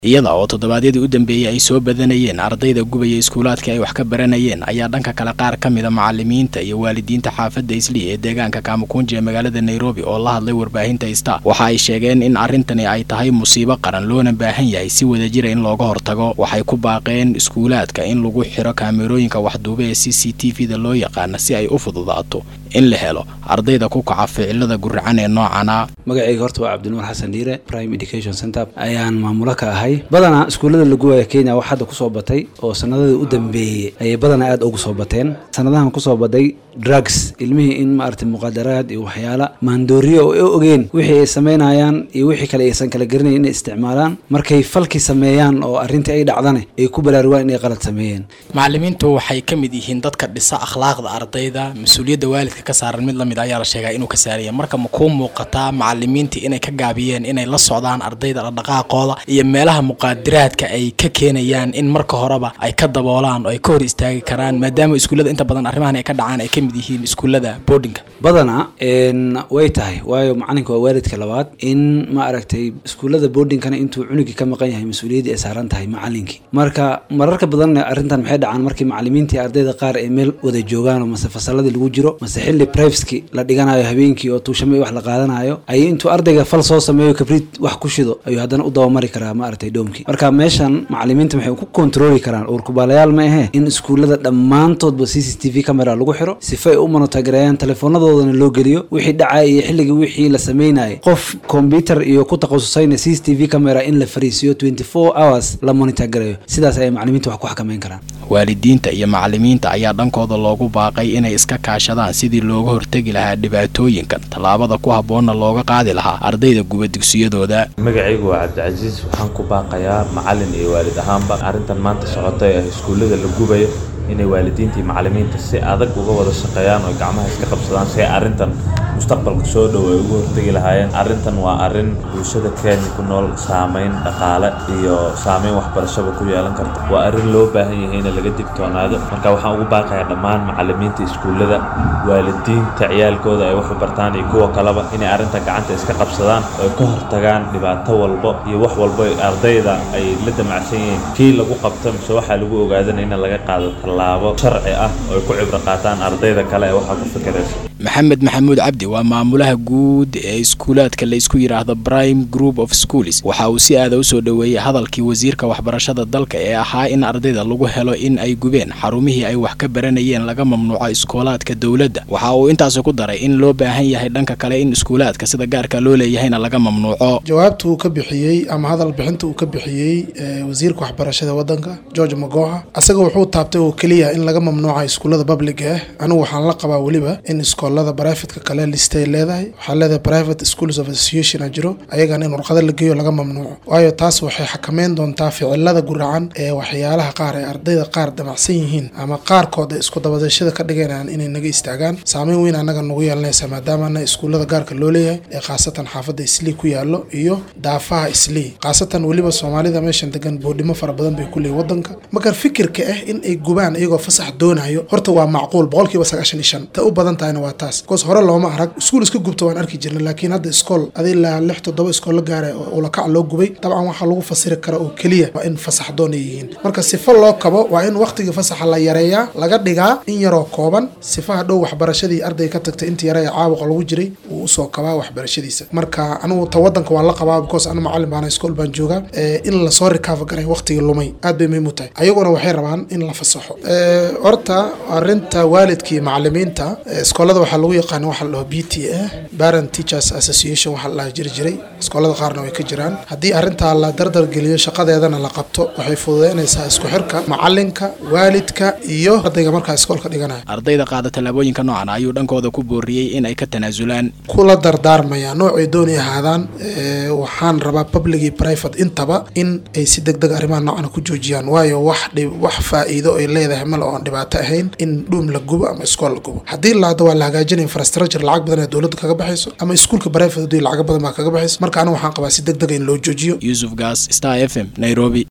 iyada oo toddobaadyadii u dambeeyey ay soo badanayeen ardayda gubaya iskuulaadka ay wax ka baranayeen ayaa dhanka kale qaar ka mida macalimiinta iyo waalidiinta xaafadda islii ee deegaanka kaamukunji ee magaalada nairobi oo la hadlay warbaahinta star waxa ay sheegeen in arrintani ay tahay musiibo qaran loona baahan yahay si wadajira in looga hortago waxay ku baaqeen iskuulaadka in lagu xiro kaamerooyinka waxduube ee c c t v da loo yaqaana si ay u fududaato in la helo ardayda ku kaca ficilada guracan ee noocana magacayga horta waa cabdinuur xasan dhiire prime education center ayaan maamulo ka ahay badanaa iskuullada laguwaya kenya wax hadda kusoo batay oo sanadadii u dambeeyey ayay badanaa aad ugu soo bateen sanadahan kusoo baday drugs ilmihii in maaragtay muqaadaraad iyo waxyaala maandooriyo oo ay ogeen wixii ay samaynayaan iyo wixii kale aysan kala garanayn inay isticmaalaan markay falkii sameeyaan oo arrintii ay dhacdane ay ku baraarugaan inay qalad sameeyeen macalimiintu waxay ka mid yihiin dadka dhisa akhlaaqda ardayda mas-uuliyadda waalidka ka saaran mid lamid ayaa la sheegaa inuu ka saaraya marka ma kuu muuqataa macalimiintii inay ka gaabiyeen inay la socdaan ardayda dhaqdhaqaaqooda iyo meelaha muqaadiraadka ay ka keenayaan in marka horeba ay ka daboolaan oo ay ka hor istaagi karaan maadaama iskuullada inta badan arrimahan ay ka dhacaan ay ka mid yihiin iskuullada boardinga badanaa way tahay waayo macalinka waa waalidka labaad in ma aragtay iskuullada boardingkana intuu cunugii ka maqan yahay mas-uuliyaddii ay saaran tahay macalinkii marka mararka badan arrintan maxay dhacaan markii macalimiintii ardayda qaar ay meel wada joogaan oo mase fasaladii lagu jiro mase xilli priveski la dhiganayo habeenkii oo tuushame wax la qaadanayo ayay intuu ardayga fal soo sameeyo kabriid wax ku shido ayuu haddana u dabamari karaa ma aragtay dhoomkii marka meeshan macalimiinta waxay ku kontrooli karaan uurkubaalayaal ma ahee in iskuullada dhammaantoodba c c t v camera lagu xiro sifa ay u monotagareeyaan teleefoonadoodana loo geliyo wixii dhacaya iyo xilligii wixii la sameynayay qof combyuter iyo ku takhasusayna c c t v camera in la fariisiyo twenty four hours la monitagareeyo sidaas ayay macalimiinta wax ku xakameyn karaan waalidiinta iyo macalimiinta ayaa dhankooda loogu baaqay inay iska kaashadaan sidii looga hortegi lahaa dhibaatooyinkan tallaabada ku habboonna looga qaadi lahaa ardayda guba dugsiyadooda magacaygu waa cabdicasiis waxaan ku baaqayaa macalin iyo waalid ahaanba arrintan maanta socota ee iskuullada la gubayo inay waalidiinta iyo macalimiinta si adag uga wada shaqeeyaan oo gacmaha iska qabsadaan si ay arrintan mustaqbalka soo dhow ay uga hortegi lahaayeen arrintan waa arrin bulshada kenya ku nool saameyn dhaqaale iyo saameyn waxbarashaba ku yeelan karta waa arrin loo baahan yahay in laga digtoonaado marka waxaan ugu baaqayaa dhammaan macalimiinta iskuullada waalidiinta ciyaalkooda ay wax u bartaan iyo kuwa kaleba inay arrintan gacanta iska qabsadaan oo ay ka hortagaan dhibaato walbo iyo wax walbo ardayda ay la damacsan yihiin kii lagu qabto mise waxaa lagu ogaadanaya in laga qaado tallaabo sharci ah oo ay ku cibro qaataan ardayda kale ee waxaa ku fikiraysa maxamed maxamuud cabdi waa maamulaha guud ee iskuulaadka la isku yidhaahdo prime group of schools waxa uu si aada u soo dhoweeyey hadalkii wasiirka waxbarashada dalka ee ahaa in ardayda lagu helo in ay gubeen xarumihii ay wax ka baranayeen laga mamnuuco iskoolaadka dowladda waxa uu intaasi ku daray in loo baahan yahay dhanka kale in iskuulaadka sida gaarka loo leeyahayna laga mamnuuco jawaabta uu ka bixiyey ama hadal bixinta uu ka bixiyey wasiirka waxbarashada wadanka george magoha asaga wuxuu taabtay oo keliya in laga mamnuuca iskuullada public ah anigu waxaan la qabaa weliba in iskoolada brivatka kale listay leedahay waxaa leedahay private schools of association a jiro ayagana in warqado la geeyo laga mamnuuco waayo taas waxay xakameyn doontaa ficilada guracan ee waxyaalaha qaar ee ardayda qaar damacsan yihiin ama qaarkood ay isku dabadashada ka dhiganayaan inay naga istaagaan saameyn weyn annaga nagu yeelanaysa maadaamana iskuullada gaarka loo leeyahay ee khaasatan xaafadda islii ku yaallo iyo daafaha islii khaasatan weliba soomaalida meeshan degan boodhimo fara badan bay ku leeyihin wadanka marka fikirka ah in ay gubaan iyagoo fasax doonayo horta waa macquul boqolkiiba sagaashan iyo shan ta u badan tahayna waa taas bcause hore looma arag iskuul iska gubta waan arki jirnay laakiin hadda iskool adi ilaa lix toddoba iskool la gaaray oo ulakac loo gubay dabcan waxaa lagu fasiri kara oo keliya waa in fasax doon ay yihiin marka sifo loo kabo waa in waqtigii fasaxa la yareeyaa laga dhigaa in yaroo kooban sifaha dhow waxbarashadii arday ka tagtay inta yare ee caabuqa lagu jiray uu usoo kabaa waxbarashadiisa marka anigu ta wadanka waan la qabaa because anu macalin baana iskool baan joogaa in lasoo rikaava garay waqtigii lumay aad bay muhiim u tahay ayaguna waxay rabaan in la fasaxo horta arinta waalidka iyo macalimiinta iskoolada waxaa lagu yaqaan waxa la dhaho b t a parent teachers association waxa la dhaha jiri jiray iskoolada qaarna way ka jiraan haddii arrintaa la dardargeliyo shaqadeedana la qabto waxay fududeynaysaa isku xirka macalinka waalidka iyo ardayga markaa iskoolka dhiganaya ardayda qaada tallaabooyinka noocan ayuu dhankooda ku booriyey in ay ka tanaasulaan kula dardaarmaya noocay doonay ahaadaan waxaan rabaa public iyo private intaba in ay si deg deg arrimaha noocan ku joojiyaan waayo wax wax faa'iido ay leedahay male oon dhibaato ahayn in dhuum la gubo ama iskool la gubo haddii laada waa la hagaajinaya infrastructure lacag badan ee dowladda kaga baxayso ama iskuulka private haddii lacag badan baa kaga baxayso marka anigu waxaan qabaa si deg dega in loo joojiyo yuusuf gaas star f m nairobi